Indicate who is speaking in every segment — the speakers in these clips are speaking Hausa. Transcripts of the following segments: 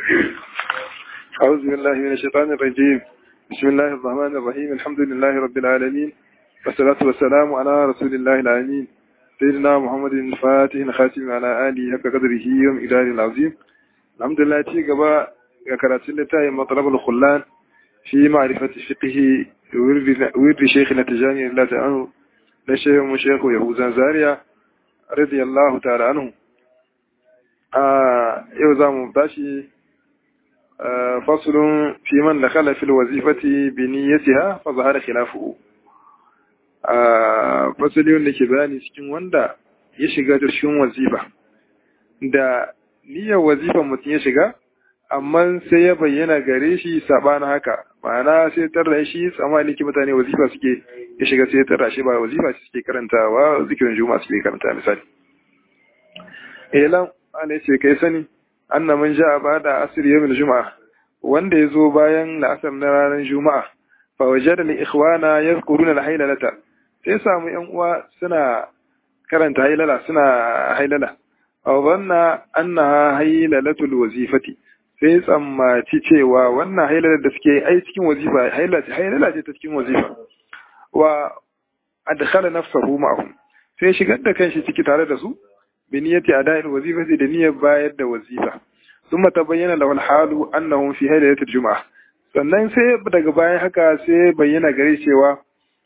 Speaker 1: أعوذ بالله من الشيطان الرجيم بسم الله الرحمن الرحيم الحمد لله رب العالمين والصلاة والسلام على رسول الله العالمين سيدنا محمد الفاتح الخاتم على آله حق قدره ومقداره العظيم الحمد لله تي قبا كراتين لتاي مطلب الخلان في معرفة فقه ورد شيخنا تجاني الله تعالى لشيخ مشيخ يهوزان زاريا رضي الله تعالى عنه آه يوزام باشي آه فصل في من دخل في الوظيفة بنيتها فظهر خلافه آه فصل wanda ke bayani cikin wanda ya shiga cikin wazifa da niyyar wazifa mutum ya shiga amma sai ya bayyana gare shi sabanin haka ma'ana sai tarra shi tsammani ki mutane wazifa suke ya shiga sai tarra shi ba wazifa suke karantawa zikirin juma'a suke karanta misali elan ana ce kai sani anna man ja'a ba'da asr yawmil juma'a wanda yazo bayan la'asar na ranar juma'a fa wajada li ikhwana yadhkuruna al-haylalata sai samu yan uwa suna karanta haylala suna haylala aw dhanna annaha haylalatul wazifati sai tsammaci cewa wannan hailalar da suke ai cikin wazifa hailala ce ta cikin wazifa wa adkhala nafsahu ma'ahum sai shigar da kanshi ciki tare da su bi niyyati ada'il wazifati da niyyar bayar da wazifa thumma tabayyana lahu al-halu annahum fi hailatul jum'ah sannan sai daga bayan haka sai bayyana gare cewa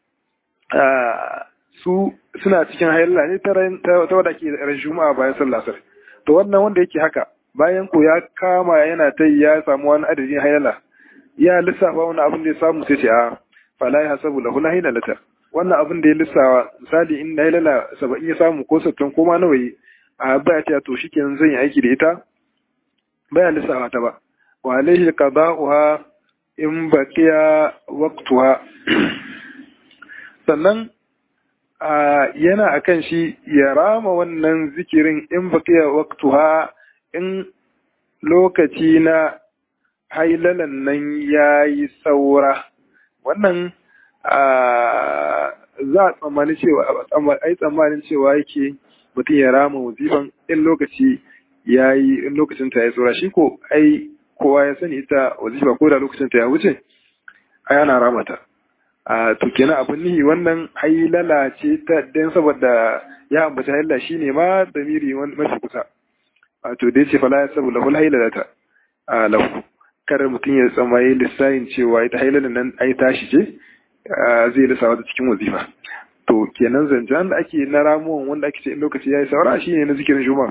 Speaker 1: su suna cikin hailala ne ta wadda ke ran juma'a bayan sallah to wannan wanda yake haka bayan ko ya kama yana ta ya samu wani adadin hailala ya lissafa wani abin da ya samu sai ce a fala ya hasabu lahu la hailalata wannan abin da ya lissafa misali in hailala saba'in ya samu ko sattin ko ma nawa yi a baya ta to shikenan zan yi aiki da ita baya lissafa ta ba wa alaihi qada'uha in baqiya waqtuha sannan yana akan shi ya rama wannan zikirin in baqiya waqtuha in lokaci na hailalan nan ya yi saura wannan za a tsammani cewa ai tsammanin cewa yake mutum ya rama wazifan in lokaci ya yi in lokacin ta ya saura shi ko ai kowa ya sani ita wazifa ko da lokacin ta ya wuce ai ana ramata a to kenan abin nihi wannan hailala ce ta dan saboda ya ambata hailala shine ma damiri mafi kusa wato dai ce fala ya sabu lahul hailalata a lahu kar mutum ya tsamaye lissahin cewa ita hailalan nan ai tashi ce zai lissa wata cikin wazifa to kenan zancen da ake na ramuwan wanda ake ce in lokaci ya yi saura shi ne na zikirin juma'a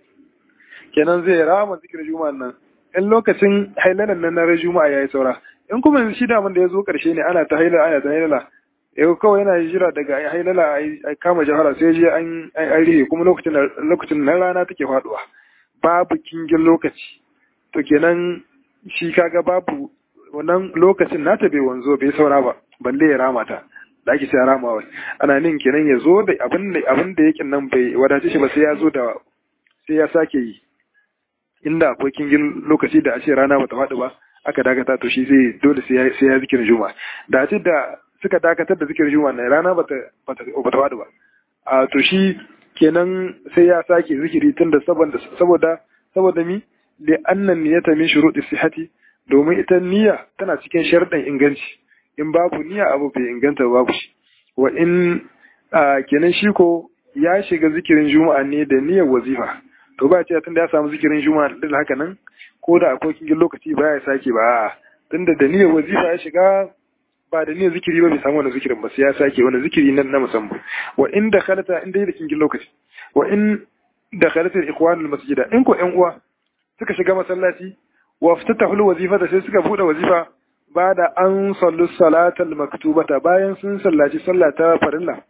Speaker 1: kenan zai rama zikirin juma'a nan in lokacin hailalan nan na juma'a ya yi saura in kuma shi daman da ya zo karshe ne ana ta hailala ana ta hailala yau kawai yana jira daga hailala a kama jahara sai je an rihe kuma lokacin na rana take faduwa babu kingin lokaci to kenan shi kaga babu wannan lokacin nata bai wanzo bai saura ba balle ya rama ta da ake sai rama wai ana nin kenan ya zo da abin da abin da yake nan bai wadace shi ba sai ya zo da sai ya sake yi inda akwai kingin lokaci da a ce rana bata faɗi ba aka dakata to shi zai dole sai ya sai ya zikirin juma'a da a ce da suka dakatar da zikirin juma'a na rana bata bata bata faɗi ba a to shi kenan sai ya sake zikiri tunda saboda saboda saboda mi li annan niyyata min shuruɗi sihhati domin ita niyya tana cikin sharɗin inganci in babu niyya abu bai inganta babu shi wa in kenan shi ko ya shiga zikirin juma'a ne da niyyar wazifa to ba ce tunda ya samu zikirin juma'a din haka nan ko da akwai kingin lokaci ba ya sake ba tunda da niyyar wazifa ya shiga ba da niyyar zikiri ba bai samu wani zikirin ba sai ya sake wani zikiri na na musamman wa in da khalata in dai da kingin lokaci wa in da khalata ikwanul masjida in ko ƴan uwa suka shiga masallaci wa ftatahu wazifata sai suka bude wazifa ba da an sallu salatal maktubata bayan sun sallaci sallah ta farilla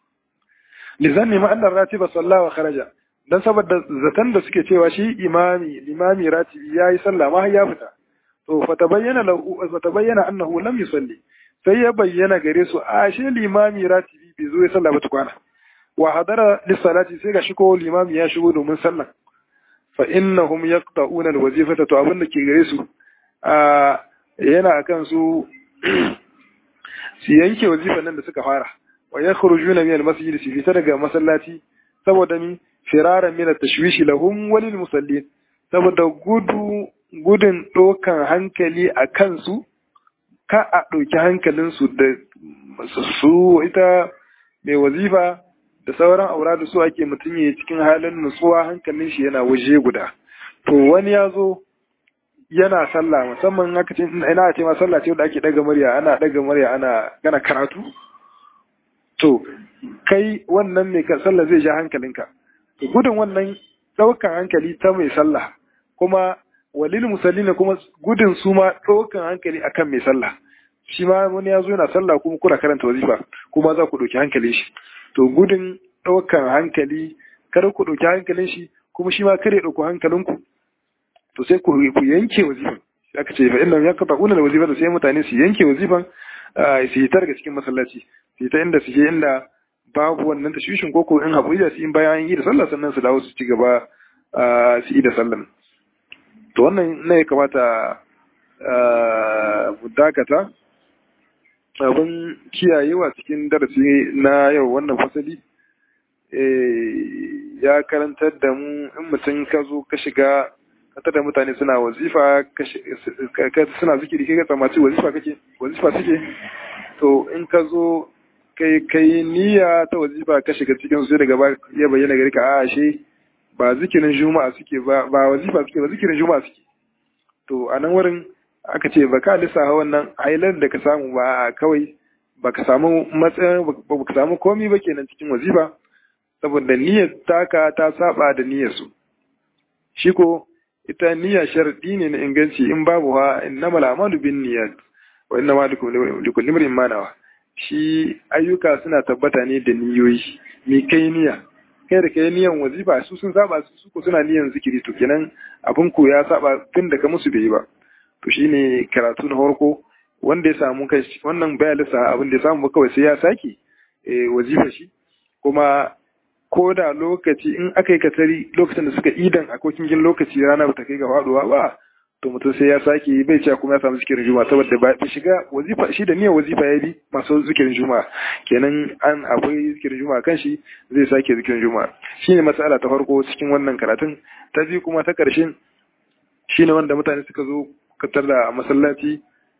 Speaker 1: lizanni ma annar ratiba salla wa kharaja dan saboda zatan da suke cewa shi imami limami ratibi yayi sallah ma ya fita to fatabayyana lahu fatabayyana annahu lam yusalli sai ya bayyana gare su a shi limami ratibi bai zo ya sallah ba tukwana wa hadara lissalati sai ga shi ko limami ya shigo domin sallah fa innahum yaqta'una alwazifata to abin da ke gare su a yana akan su su yanke wazifan nan da suka fara wa yakhrujuna min almasjid su fita daga masallaci saboda mi firaran min at-tashwishi lahum walil musallin saboda gudu gudun ɗaukan hankali a kansu ka a ɗauki hankalinsu da su ita mai wazifa da sauran aura da su ake mutum ya cikin halin nutsuwa hankalin shi yana waje guda to wani ya zo yana sallah musamman haka ce ina ce ma sallah ce wanda ake daga murya ana daga murya ana gana karatu to kai wannan mai sallah zai ja hankalinka to gudun wannan daukan hankali ta mai sallah kuma walil musallina kuma gudun su ma daukan hankali akan mai sallah shi ma wani ya zo yana sallah kuma kuna karanta wazifa kuma za ku ɗauki hankalin shi to gudun ɗaukan hankali kada ku ɗauki hankalin shi kuma shi ma kare ɗauko hankalinku to sai ku yanke wazifan aka ce fa inna yakata una wazifan sai mutane su yanke wazifan su yi ta daga cikin masallaci su yi ta inda su je inda babu wannan tashwishin ko ko in haƙuri da su in bayan yi da sallah sannan su dawo su ci gaba su yi da sallan to wannan ne ya kamata mu dakata abin kiyayewa cikin darasi na yau wannan fasali ya karantar da mu in mutum ka zo ka shiga ka da mutane suna wazifa suna zikiri kai ka tsammaci wazifa kake wazifa suke to in ka zo kai kai niyya ta wazifa ka shiga cikin su daga ba ya bayyana gari ka a ashe ba zikirin juma'a suke ba ba wazifa suke ba zikirin juma'a suke to a nan wurin aka ce ba ka lissafa wannan hailar da ka samu ba kawai ba ka samu matsayin ba ka samu komi ba kenan cikin wazifa saboda niyyar taka ta saba da niyyar su shi ko ita niyya sharadi ne na inganci in babu ha innamal a'malu bin niyyat wa innama likulli imrin ma nawa shi ayyuka suna tabbata ne da niyoyi me kai niyya kai da kai niyan wazifa su sun saba su ko suna niyan zikiri to kenan abin ku ya saba tun da ka musu bai ba to shine karatu na farko wanda ya samu kai wannan baya lissa abin da ya samu kawai sai ya sake wazifa shi kuma ko da lokaci in aka yi katari lokacin da suka idan a kokingin lokaci rana bata kai ga faduwa ba to mutum sai ya sake bai cewa kuma ya samu zikirin juma'a saboda ba ta shiga wazifa shi da niyyar wazifa ya bi masu zikirin juma'a kenan an akwai zikirin juma'a kan shi zai sake zikirin juma'a shine matsala ta farko cikin wannan karatun ta biyu kuma ta karshen shine wanda mutane suka zo katar da masallaci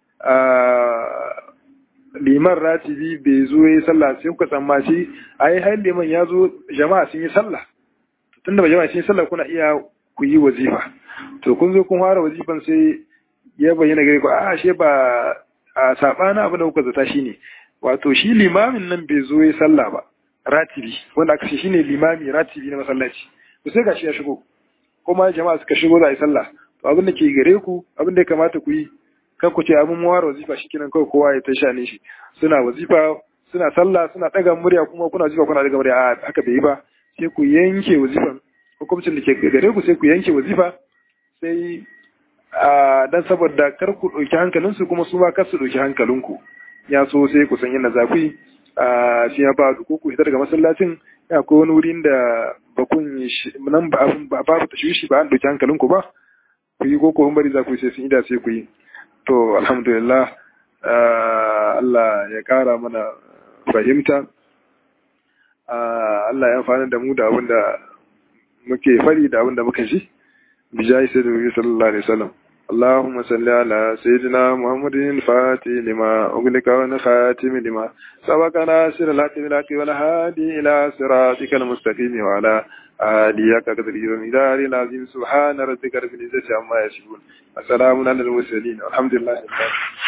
Speaker 1: a liman ratibi bai zo ya yi sallah sai kuka tsammaci a yi hain liman ya zo jama'a sun yi sallah tunda ba jama'a sun yi sallah kuna iya ku yi wazifa to kun zo kun fara wazifan sai ya bayyana gare ku a ashe ba a sabana abin da kuka zata shine wato shi limamin nan bai zo ya yi sallah ba ratibi wanda aka ce shine limami ratibi na masallaci to sai gashi ya shigo kuma jama'a suka shigo za a yi sallah to abin da ke gare ku abin da ya kamata ku yi kan ku ce abin mawar wazifa shi kenan kawai kowa ya ta sha ne shi suna wazifa suna sallah suna daga murya kuma kuna wazifa kuna daga murya a haka bai yi ba sai ku yanke wazifan hukumcin da ke gare ku sai ku yanke wazifa sai a dan saboda kar ku ɗauki hankalinsu kuma su ma kar su ɗauki hankalinku ya so sai ku san yadda za ku yi a shi ya ba ko ku fita daga masallacin ya ko wani wurin da ba kun nan ba abin ba babu tashwishi ba an ɗauki hankalinku ba ku yi ko ko bari za ku yi sai sun yi da sai ku yi to alhamdulillah Allah ya ƙara mana fahimta Allah ya amfani da mu da abin da muke fari da abin da muka ji bijayi sai da wuri sallallahu alaihi wasallam اللهم صل على سيدنا محمد الفاتح لما أغلق ونخاتم لما سبق ناصر الحق بالحق والهادي إلى صراطك المستقيم وعلى آله قدر المدار العظيم سبحان ربك رب العزة عما يصفون وسلام على المرسلين والحمد لله رب العالمين